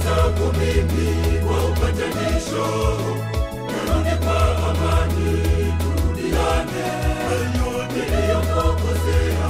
zako mimi kwa upatanisho, narudi kwa amani, turudiane. Niliyokukosea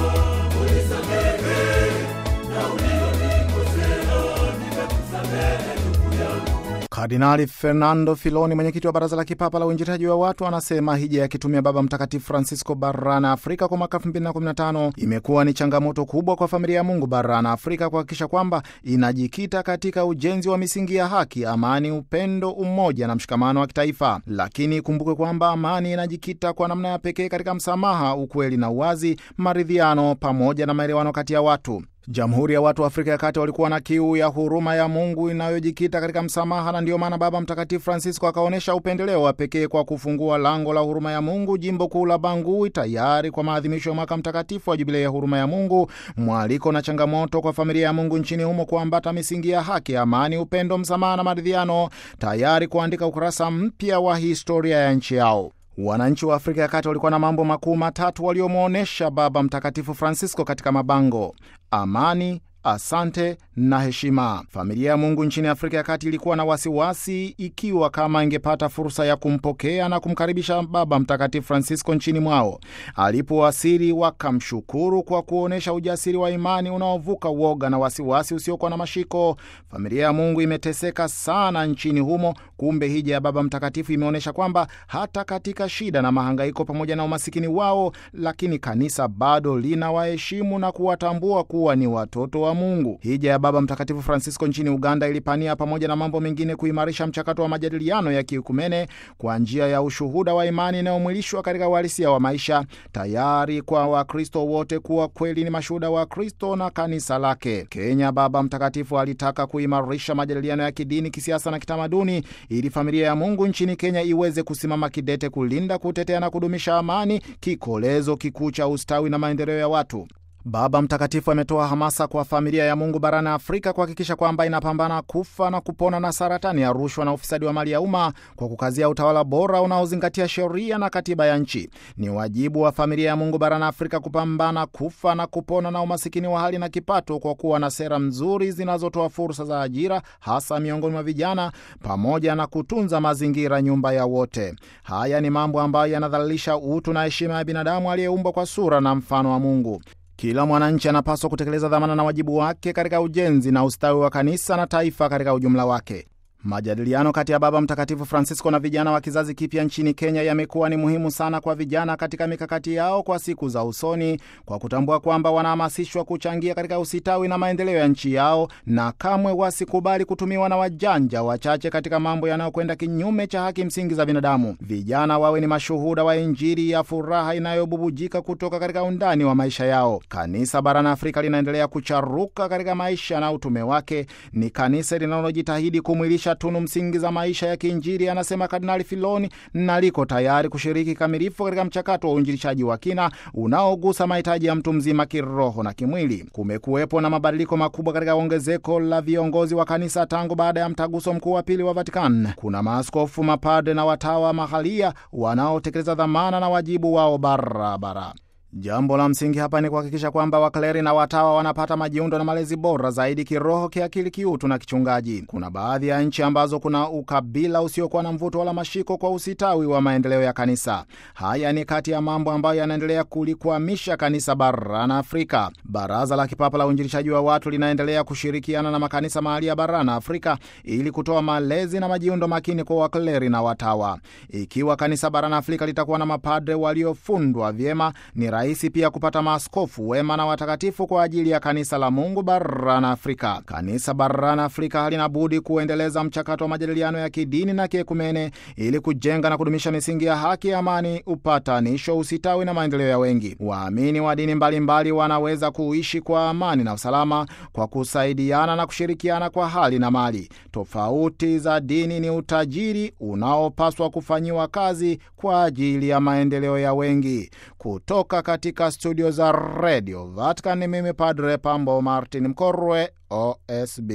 unisamehe, na uliyonikosea nimekusamehe ndugu yangu. Kardinali Fernando Filoni, mwenyekiti wa Baraza la Kipapa la Uinjiliaji wa Watu, anasema hija ya kitumia Baba Mtakatifu Francisco barani Afrika kwa mwaka 2015 imekuwa ni changamoto kubwa kwa familia ya Mungu barani Afrika kuhakikisha kwamba inajikita katika ujenzi wa misingi ya haki, amani, upendo, umoja na mshikamano wa kitaifa. Lakini ikumbuke kwamba amani inajikita kwa namna ya pekee katika msamaha, ukweli na uwazi, maridhiano pamoja na maelewano kati ya watu. Jamhuri ya Watu wa Afrika ya Kati walikuwa na kiu ya huruma ya Mungu inayojikita katika msamaha, na ndiyo maana Baba Mtakatifu Francisco akaonyesha upendeleo wa pekee kwa kufungua lango la huruma ya Mungu jimbo kuu la Bangui, tayari kwa maadhimisho ya mwaka mtakatifu wa Jubilei ya huruma ya Mungu, mwaliko na changamoto kwa familia ya Mungu nchini humo kuambata misingi ya haki, amani, upendo, msamaha na maridhiano, tayari kuandika ukurasa mpya wa historia ya nchi yao. Wananchi wa Afrika ya Kati walikuwa na mambo makuu matatu waliomwonyesha Baba Mtakatifu Francisco katika mabango: amani, asante na heshima. Familia ya Mungu nchini Afrika ya Kati ilikuwa na wasiwasi ikiwa kama ingepata fursa ya kumpokea na kumkaribisha Baba Mtakatifu Francisco nchini mwao. Alipowasili, wakamshukuru kwa kuonyesha ujasiri wa imani unaovuka uoga na wasiwasi usiokuwa na mashiko. Familia ya Mungu imeteseka sana nchini humo, kumbe hija ya Baba Mtakatifu imeonyesha kwamba hata katika shida na mahangaiko pamoja na umasikini wao, lakini kanisa bado lina waheshimu na kuwatambua kuwa ni watoto wa Mungu. Hija ya Baba Mtakatifu Francisco nchini Uganda ilipania pamoja na mambo mengine kuimarisha mchakato wa majadiliano ya kiukumene kwa njia ya ushuhuda wa imani inayomwilishwa katika uhalisia wa maisha, tayari kwa Wakristo wote kuwa kweli ni mashuhuda wa Kristo na kanisa lake. Kenya, Baba Mtakatifu alitaka kuimarisha majadiliano ya kidini, kisiasa na kitamaduni ili familia ya Mungu nchini Kenya iweze kusimama kidete kulinda, kutetea na kudumisha amani, kikolezo kikuu cha ustawi na maendeleo ya watu. Baba Mtakatifu ametoa hamasa kwa familia ya Mungu barani Afrika kuhakikisha kwamba inapambana kufa na kupona na saratani ya rushwa na ufisadi wa mali ya umma kwa kukazia utawala bora unaozingatia sheria na katiba ya nchi. Ni wajibu wa familia ya Mungu barani Afrika kupambana kufa na kupona na umasikini wa hali na kipato kwa kuwa na sera nzuri zinazotoa fursa za ajira hasa miongoni mwa vijana pamoja na kutunza mazingira, nyumba ya wote. Haya ni mambo ambayo yanadhalilisha utu na heshima ya binadamu aliyeumbwa kwa sura na mfano wa Mungu. Kila mwananchi anapaswa kutekeleza dhamana na wajibu wake katika ujenzi na ustawi wa kanisa na taifa katika ujumla wake. Majadiliano kati ya Baba Mtakatifu Francisco na vijana wa kizazi kipya nchini Kenya yamekuwa ni muhimu sana kwa vijana katika mikakati yao kwa siku za usoni, kwa kutambua kwamba wanahamasishwa kuchangia katika usitawi na maendeleo ya nchi yao, na kamwe wasikubali kutumiwa na wajanja wachache katika mambo yanayokwenda kinyume cha haki msingi za binadamu. Vijana wawe ni mashuhuda wa Injili ya furaha inayobubujika kutoka katika undani wa maisha yao. Kanisa barani Afrika linaendelea kucharuka katika maisha na utume wake. Ni kanisa linalojitahidi kumwilisha tunu msingi za maisha ya kiinjili, anasema Kardinali Filoni, na liko tayari kushiriki kamilifu katika mchakato wa uinjilishaji wa kina unaogusa mahitaji ya mtu mzima kiroho na kimwili. Kumekuwepo na mabadiliko makubwa katika ongezeko la viongozi wa kanisa tangu baada ya mtaguso mkuu wa pili wa Vatican. Kuna maaskofu, mapadre na watawa mahalia wanaotekeleza dhamana na wajibu wao barabara. Jambo la msingi hapa ni kuhakikisha kwamba wakleri na watawa wanapata majiundo na malezi bora zaidi kiroho, kiakili, kiutu na kichungaji. Kuna baadhi ya nchi ambazo kuna ukabila usiokuwa na mvuto wala mashiko kwa usitawi wa maendeleo ya kanisa. Haya ni kati ya mambo ambayo yanaendelea kulikwamisha kanisa barani Afrika. Baraza la Kipapa la Uinjilishaji wa Watu linaendelea kushirikiana na makanisa mahali ya barani Afrika ili kutoa malezi na majiundo makini kwa wakleri na watawa. Ikiwa kanisa barani Afrika litakuwa na mapadre waliofundwa vyema, ni rahisi pia kupata maaskofu wema na watakatifu kwa ajili ya kanisa la Mungu barani Afrika. Kanisa barani Afrika halina budi kuendeleza mchakato wa majadiliano ya kidini na kiekumene ili kujenga na kudumisha misingi ya haki, amani, upatanisho, usitawi na maendeleo ya wengi. Waamini wa dini mbalimbali wanaweza kuishi kwa amani na usalama kwa kusaidiana na kushirikiana kwa hali na mali. Tofauti za dini ni utajiri unaopaswa kufanyiwa kazi kwa ajili ya maendeleo ya wengi. Kutoka katika studio za redio Vatican ni mimi Padre Pambo Martin Mkorwe, OSB.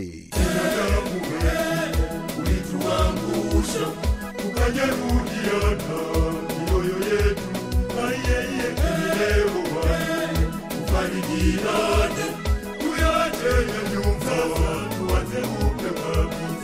ulituangusha tukajeruhiana mioyo yetu na yeye leo wani tufarijiane tuyache ya nyumba tuanze upya kabisa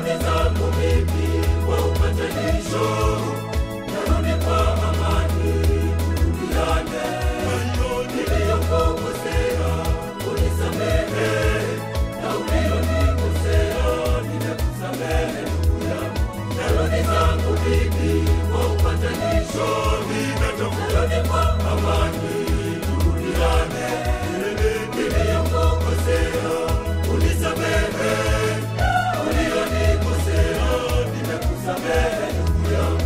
narudi zangu mimi kwa upatanisho, narudi kwa amani, turudiane. Niliyokukosea unisamehe, na uliyonikosea nimekusamehe ndugu yangu. Narudi zangu mimi kwa upatanisho, narudi kwa amani, turudiane. Niliyokukosea unisamehe, uliyonikosea nimekusamehe ndugu yangu.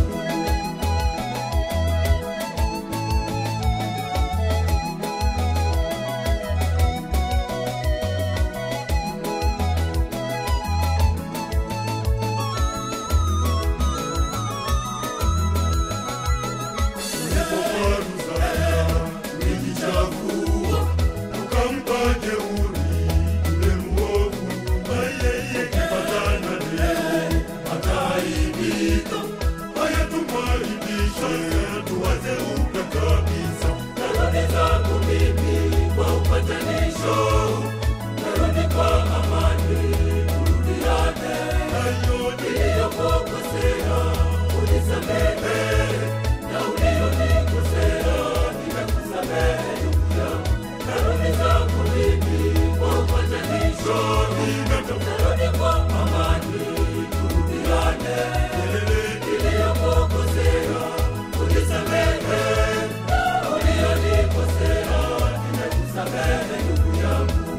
Ulijichafua, ukampa jeuri yule mwovu, yeye kipatana leo ataaibika. Haya tumwaibishe, tuwaze upya kabisa. Narudi zangu mimi kwa upatanisho, narudi kwa amani, turudiane. Hayo niliyokukosea unisamehe, na uliyonikosea nimekusamehe ndugu yangu. Narudi zangu mimi kwa upatanisho, narudi kwa amani, turudiane. Niliyokukosea unisamehe, na uliyonikosea nimekusamehe ndugu yangu.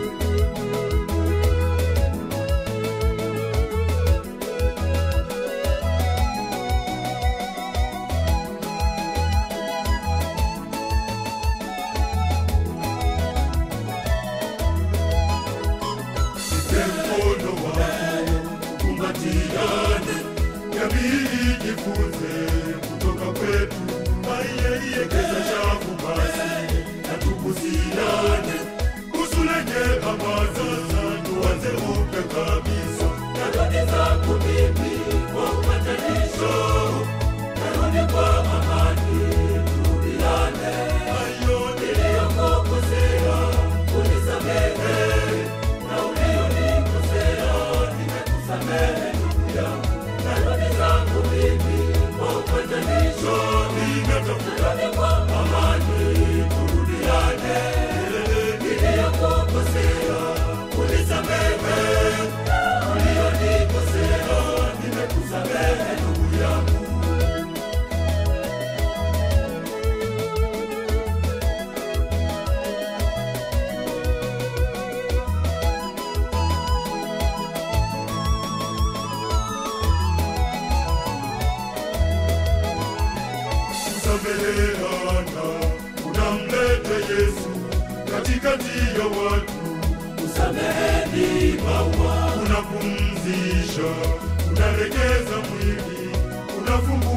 Nipe mkono wako kumbatiane, jamii ijifunze kutoka kwetu. Ekeza shavu basi na tubusiane, busu lenye hamasa, tuanze upya kabisa. Narudi zangu mimi kwa upatanisho, narudi kwa amani, turudiane. Hayo niliyokukosea unisamehe, na uliyonikosea nimekusamehe ndugu yangu. Narudi zangu mimi kwa upatanisho, narudi kwa amani, turudiane. Niliyokukosea unisamehe, na uliyonikosea nimekusamehe ndugu yangu. kusameheana, unamleta Yesu katikati ya watu. Usameheni maua, unapumzisha, unaregeza mwili, unafungua